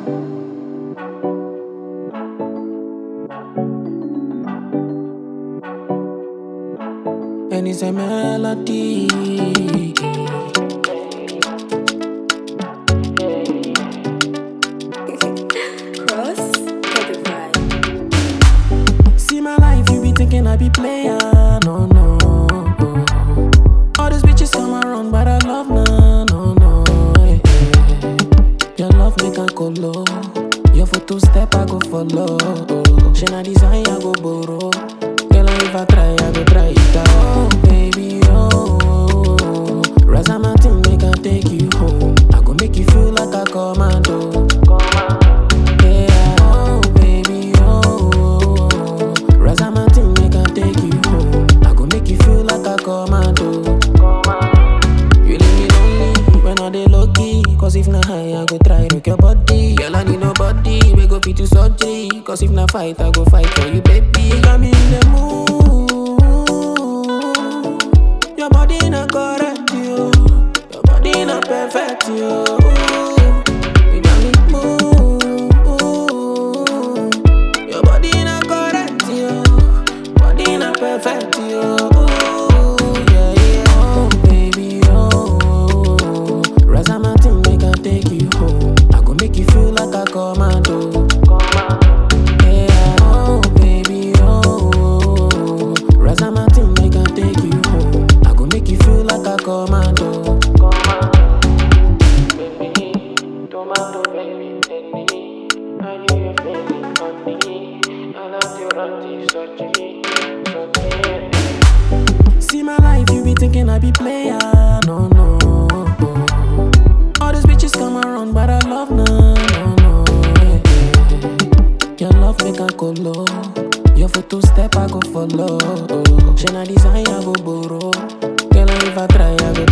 And it's a melody. Cross Spotify. See my life, you be thinking I be player. No, no. All these bitches come around, but I love no, no, no. eh, eh. Your love make a colo. Your photo step, I go follow. She na design, I go borrow. Girl, if I try, I go try it out. Oh, baby, oh. Raza Martin, make I take you home. I go make you feel like a commando. Yeah, oh baby, oh Raza Martin make I take you home I go make you feel like a commando You leave me lonely when I dey low key Cause if na high, I go try rock your body Girl, I need nobody, we go fit to surgery Cause if na fight, I go fight for you, baby You got me in the mood Your body not correct, you Your body not perfect, you You got me move Your body not correct, you Body not perfect, you Yeah, yeah, oh baby, oh Raza Martin make I take you home I go make you feel like a commando Yeah, oh baby, oh Raza Martin make I take you home I go make you feel like a commando Baby, tomato baby, take me Are you your favorite company? I love your auntie, surgery, surgery See my life, you be thinking I be player No, no All these bitches come around, but I love no, no, no eh, eh. Your love make a colo Your photo step, I go follow She na design, I go borrow Girl, if I try, I go